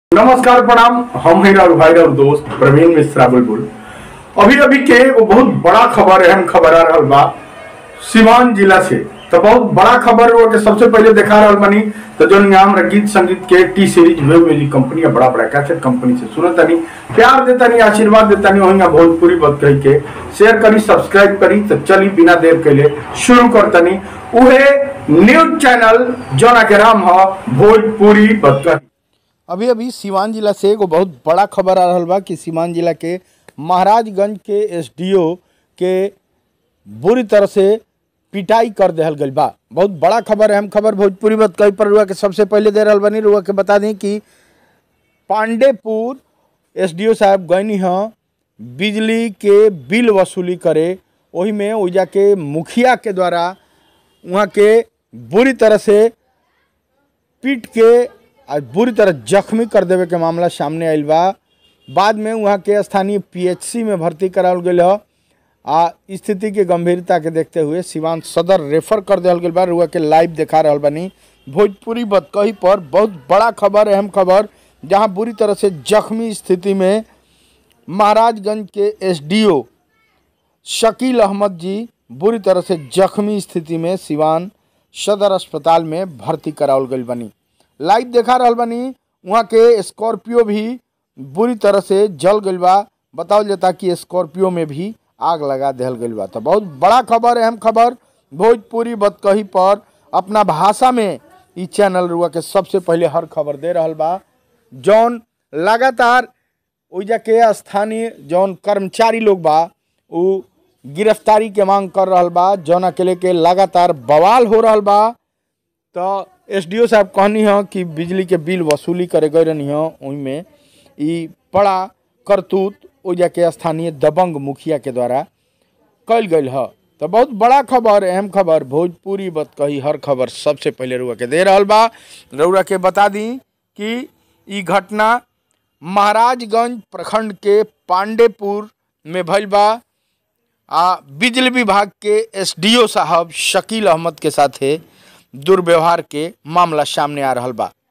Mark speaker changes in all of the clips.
Speaker 1: नमस्कार प्रणाम हम हैं और भाई और दोस्त प्रवीण मिश्रा बुलबुल अभी अभी के वो बहुत बड़ा खबर अहम खबर आ रहा बा सिवान जिला से तो बहुत बड़ा खबर हुआ कि सबसे पहले देखा रहा बनी तो जो नाम रंगीत संगीत के टी सीरीज हुए वाली कंपनी है बड़ा बड़ा कैसेट कंपनी से सुनत तनी प्यार देता नहीं आशीर्वाद देता नहीं वहीं भोजपुरी बत कही के शेयर करी सब्सक्राइब करी तो चली बिना देर के लिए शुरू कर तनी उहे न्यूज चैनल जोना के नाम है भोजपुरी बत कही
Speaker 2: अभी अभी सिवान जिला से एगो बहुत बड़ा खबर आ रहल बा कि सिवान जिला के महाराजगंज के एसडीओ के बुरी तरह से पिटाई कर देहल गइल बा बहुत बड़ा खबर अहम खबर भोजपुरी बात कही पर रुआ के सबसे पहले दे रहल बनी रुआ के बता दी कि पांडेपुर एसडीओ साहब गईनी हैं बिजली के बिल वसूली करे वही में ओइजा के मुखिया के द्वारा वहाँ के बुरी तरह से पीट के आ बुरी तरह जख्मी कर देवे के मामला सामने आयल बा बाद में वहाँ के स्थानीय पीएचसी में भर्ती करावल गई ह आ स्थिति के गंभीरता के देखते हुए सिवान सदर रेफर कर दिया गई बा रुआ के लाइव देखा रहल बनी भोजपुरी बतकही पर बहुत बड़ा खबर अहम खबर जहाँ बुरी तरह से जख्मी स्थिति में महाराजगंज के एसडीओ शकील अहमद जी बुरी तरह से जख्मी स्थिति में सिवान सदर अस्पताल में भर्ती करावल गई बनी लाइव देखा रहल बनी वहाँ के स्कॉर्पियो भी बुरी तरह से जल गई बा बतावल जाता कि स्कॉर्पियो में भी आग लगा दिहल गई बा तो बहुत बड़ा खबर अहम खबर भोजपुरी बतकही पर अपना भाषा में ई चैनल रुआ के सबसे पहले हर खबर दे रहल बा जौन लगातार ओइजा के स्थानीय जौन कर्मचारी लोग बा उ गिरफ्तारी के मांग कर रहल बा जौना के लेके लगातार बवाल हो रहल बा तो एसडीओ साहब कहनी है कि बिजली के बिल वसूली करे गए रहनी है ओहिमे ई बड़ा करतूत ओइजा के स्थानीय दबंग मुखिया के द्वारा कल गई है तो बहुत बड़ा खबर अहम खबर भोजपुरी बत कही हर खबर सबसे पहले रुआ के दे रहल बा रउरा के बता दी कि ई घटना महाराजगंज प्रखंड के पांडेपुर में भइल बा आ बिजली विभाग के एसडीओ साहब शकील अहमद के साथे दुर्व्यवहार के मामला सामने आ रहल बा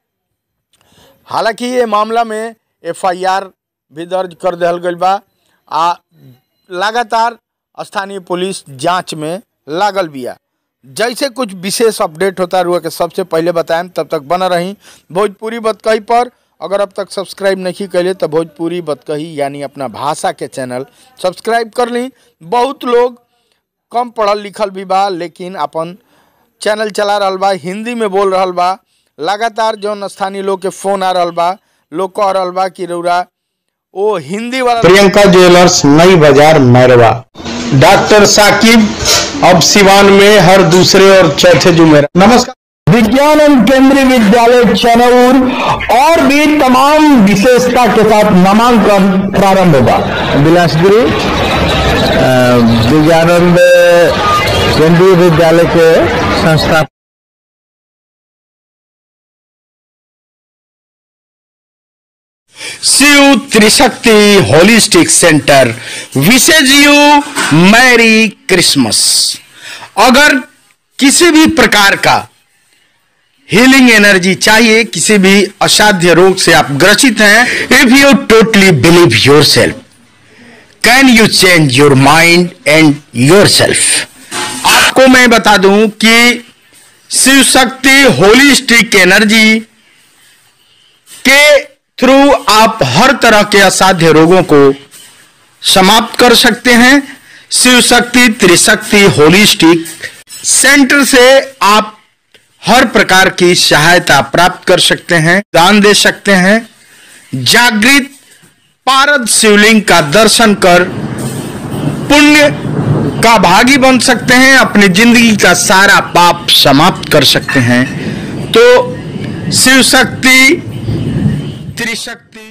Speaker 2: हालांकि ये मामला में एफआईआर भी दर्ज कर दिहल गई बा आ लगातार स्थानीय पुलिस जांच में लागल बिया जैसे कुछ विशेष अपडेट होता रुआ के सबसे पहले बताएं तब तक बना रही भोजपुरी बतकही पर अगर अब तक सब्सक्राइब नहीं कैले तो भोजपुरी बतकही यानी अपना भाषा के चैनल सब्सक्राइब कर ली बहुत लोग कम पढ़ल लिखल भी बा लेकिन अपन चैनल चला रहल बा हिंदी में बोल रहल बा लगातार जौन स्थानीय लोग के फोन आ रहल बा लोग कह रहल बा कि रउरा ओ हिंदी वाला
Speaker 3: प्रियंका ज्वेलर्स नई बाजार मैरवा डॉक्टर साकिब अब सिवान में हर दूसरे और चौथे जुमेरा नमस्कार विज्ञान एवं केंद्रीय विद्यालय चनौर और भी तमाम विशेषता के साथ नामांकन प्रारंभ होगा बिलासपुरी विज्ञानंद केंद्रीय विद्यालय के संस्था
Speaker 4: Shiv Trishakti holistic centre wishes you merry Christmas अगर किसी भी प्रकार का हीलिंग एनर्जी चाहिए किसी भी असाध्य रोग से आप ग्रसित हैं if you totally believe yourself can you change your mind and yourself आपको मैं बता दूं कि शिव शक्ति होलिस्टिक एनर्जी के थ्रू आप हर तरह के असाध्य रोगों को समाप्त कर सकते हैं शिव शक्ति त्रिशक्ति होलिस्टिक सेंटर से आप हर प्रकार की सहायता प्राप्त कर सकते हैं दान दे सकते हैं जागृत पारद शिवलिंग का दर्शन कर पुण्य का भागी बन सकते हैं अपनी जिंदगी का सारा पाप समाप्त कर सकते हैं तो शिव शक्ति त्रिशक्ति